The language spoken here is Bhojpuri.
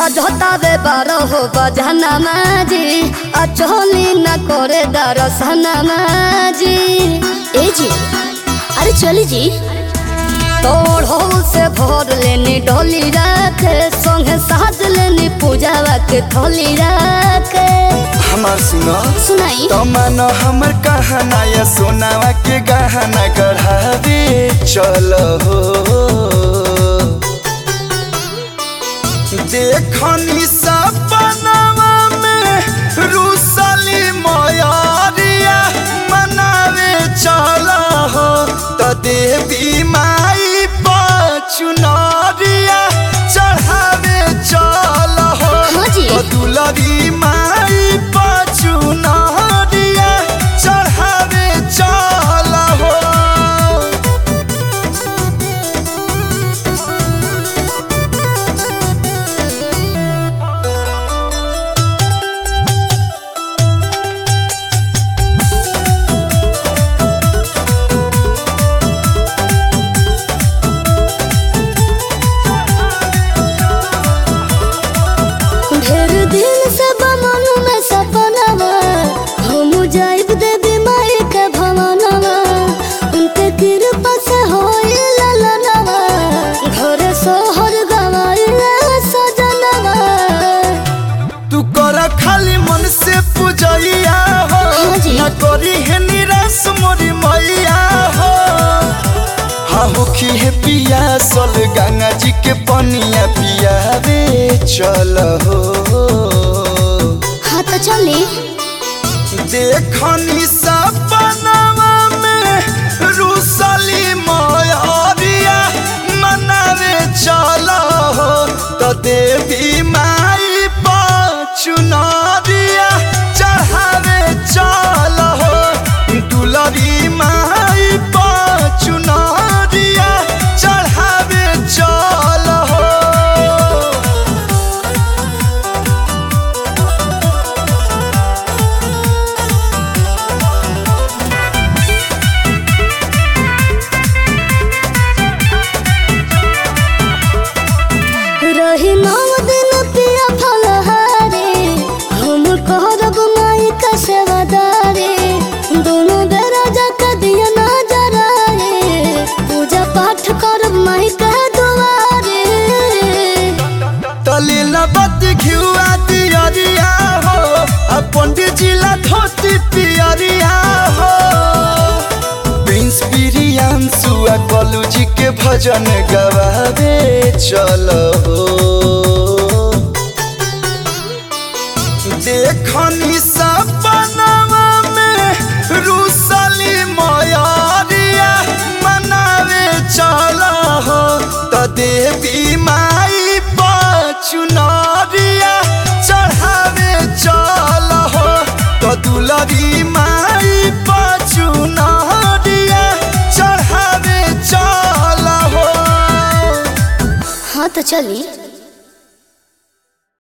বাজতাবে বারো হো বাজানা মাজি আর চলি না করে দরসনা মাজি ए जी अरे चली जी तोड़ हो से भोर लेनी डोली रखे संगे साज लेनी पूजावा के थोली रखे हमार सुनो सुनाई तमन हमर कहना या सोनावा के गहना गढ़ावे चल हो देखनी सपनावा में रुसली मयारिया मनावे चल हो त देवी माई पचुनरिया चढ़ावे चल हो हाँ जी। त दुलरी माई पचुनरिया चढ़ावे चल हो ढेर दिन से बमन में सपनावा हम जाइब देवी माई के भवनवा उनके कृपा से होई ललनवा घरे सोहर गवाई सजनवा तू कर खाली मन से पूजैया हो हाँ जी। न करी है निराश मोरी मैया हो हाँ होखी है पिया सल गंगा जी के पनिया पियावे चल हो हाँ तो चली देखनी सपनावा में रुसली मयरिया मनावे चल हो तो देवी माई पचुनरिया चढ़ावे चल हो दुलरी माई पचुनरिया चढ़ावे चल हो रही नौ दिन पिया फलहारे हम करब माई का सेवादारे दोनों बेरा जाकर दिया ना जराए पूजा पाठ करब माई का दुआरे तलील बत घिउआ दियरिया हो आ पंडित जिला धोती पियरिया हो प्रिंस प्रियांशु आ कलू जी के भजन गवावे चल हो देखनी सपनावा में रुसली मयरिया मनावे चल हो त देवी माई पचुनरिया चढ़ावे चल हो त दुलरी माई पचुनरिया चढ़ावे चल हो हाँ तो चली